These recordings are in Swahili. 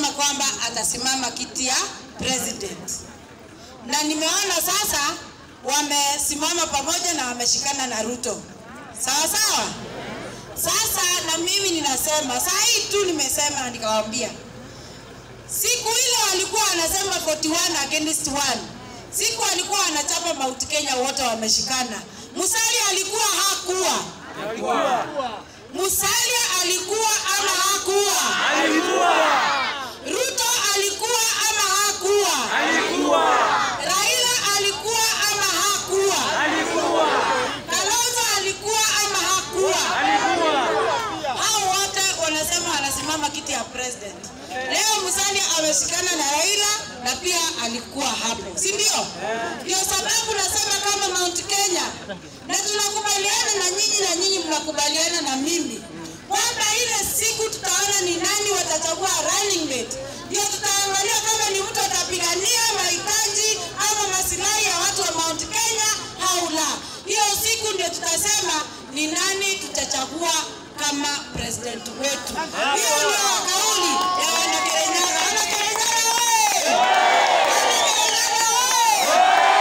alisema kwamba atasimama kiti ya president, na nimeona sasa wamesimama pamoja na wameshikana na Ruto, sawa sawa. Sasa na mimi ninasema saa hii tu nimesema na nikawaambia, siku ile walikuwa wanasema 41 against 1 siku alikuwa anachapa Mount Kenya, wote wameshikana. Musalia alikuwa hakuwa Musalia alikuwa ama hakuwa? Ruto alikuwa ama hakuwa? Raila alikuwa ama hakuwa? Kalonzo alikuwa ama hakuwa? Hao wote wanasema wanasimama kiti ya president. Leo Musalia ameshikana na Raila na pia alikuwa hapo, si ndio? Ndio sababu nasema kama Mount Kenya, na tunakubaliana na nyinyi na nyinyi mnakubaliana na mimi kwamba ile siku tutaona ni nani watachagua running mate, ndio tutaangalia kama ni mtu atapigania mahitaji ama masilahi ya watu wa Mount Kenya au la. Hiyo siku ndio tutasema ni nani tutachagua kama president wetu. Hiyo ndio kauli ya wanakerenyaga. Wanakerenyaga wewe! Wanakerenyaga wewe!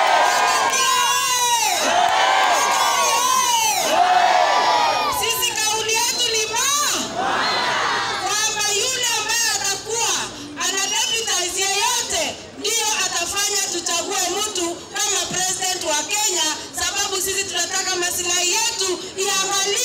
Sisi kauli yetu ni ma kwamba yule ambaye atakuwa ana deputize yeyote ndiyo atafanya tuchague mtu kama president wa Kenya, sababu sisi tunataka masilahi yetu iangaliwe